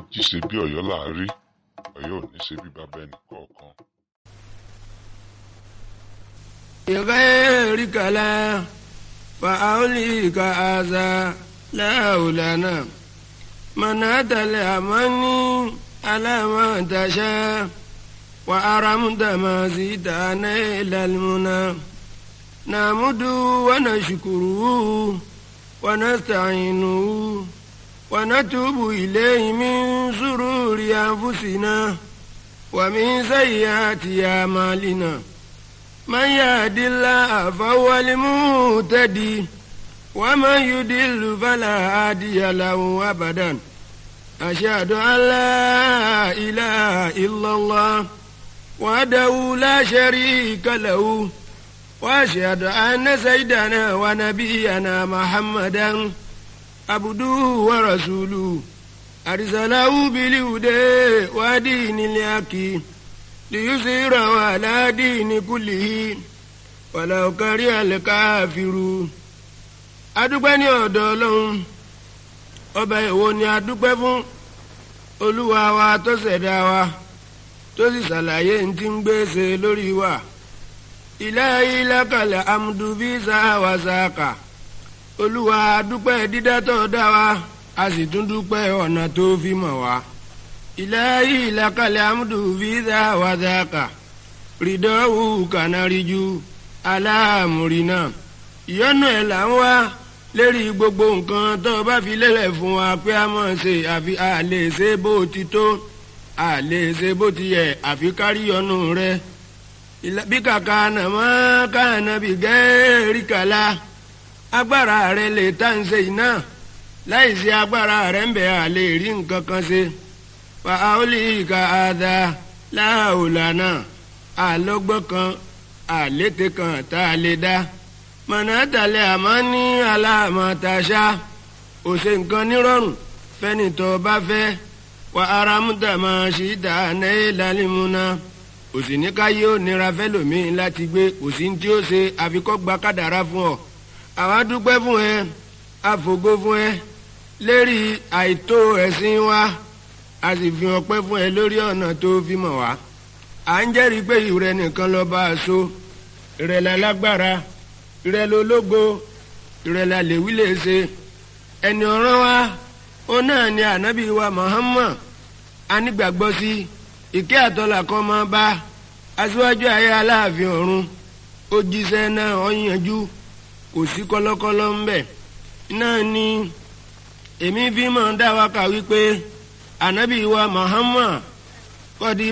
ají ṣe bí ọ̀yọ́ là á rí ọ̀yọ́ ò ní ṣe bí bàbá ẹnì kọ̀ọ̀kan. بغير كلام فأوليك هذا لا لنا من أتى الأماني على ما تشاء وأرمت ما زيدنا إلى المنى نعمد ونشكره ونستعينه ونتوب إليه من سرور أنفسنا ومن سيئات أعمالنا من يهد الله فهو المهتدي ومن يضل فلا هادي له أبدا أشهد أن لا إله إلا الله وحده لا شريك له وأشهد أن سيدنا ونبينا محمدا عبده ورسوله أرسله بالهدى ودين الحق ليظهره على دين كله ولو كره الكافرون adúpẹ́ ní ọ̀dọ̀ ọlọ́run ọba èwo ni adúpẹ́ fún olúwa wa tó ṣẹ̀dá wa tó sì ṣàlàyé ní ti ń gbèsè lórí wa ilahi lakal amdu bí sáwà sáàkà olúwa adúpẹ́ dídá tó dá wa a sì tún dúpẹ́ ọ̀nà tó fi mọ̀ wá ilahi lakal amdu bí sáwà sáàkà rìdọ́wù kànáríjú aláàmúrínà ìyọ́nú ẹ̀ là ń wá lérí gbogbo nǹkan tó o bá fi lélẹ̀ fún wa pé a mọ̀ ṣe àfi a lè ṣe bó ti tó a lè ṣe bó ti yẹ àfi kárí ọ̀nù rẹ. bí kàkà nàmọ́ káànà bí gẹ́ẹ́rì kàlá agbára rẹ lè tá ń ṣe iná láì sí agbára rẹ ń bẹ̀ a lè rí nǹkan kan ṣe. fa aoli ka ada láòlànà àlọ́gbọ́n kan àlété kan tá a lè dá mọ̀nàtàlẹ́ àmọ́ ní aláàmọ̀tàṣá ò ṣe nǹkan nírọ̀rùn fẹ́ni tó bá fẹ́ wà ara múta máa ṣì dá náà lálẹ́múná kò sì ní káyé ó nira fẹ́lòmíín láti gbé kò sí ní tí ó ṣe àfikọ́gba kádàrá fún ọ. àwa dúpẹ́ fún ẹ àfògo fún ẹ lérí àìtó ẹ̀sìn wa a sì fi ọpẹ́ fún ẹ lórí ọ̀nà tó fi mọ̀ wá. à ń jẹ́rìí pé ìrẹ nìkan lọ bá a so ìrẹ̀lẹ̀ lágbára ìrẹ̀lẹ̀ ológo ìrẹ̀lẹ̀ àlèwí lè ṣe ẹni ọ̀ràn wa ó náà ni ànábì wa Muhammad anígbàgbọ́ sí ìkẹ́ àtọ́là kan máa bá aṣíwájú ayé aláàfin ọ̀run ó jíṣẹ́ náà ó yanjú kò sí kọ́lọ́kọ́lọ́ ń bẹ̀ náà ni èmi fi máa dá wa kà wípé ànábì wa Muhammad kọ́dí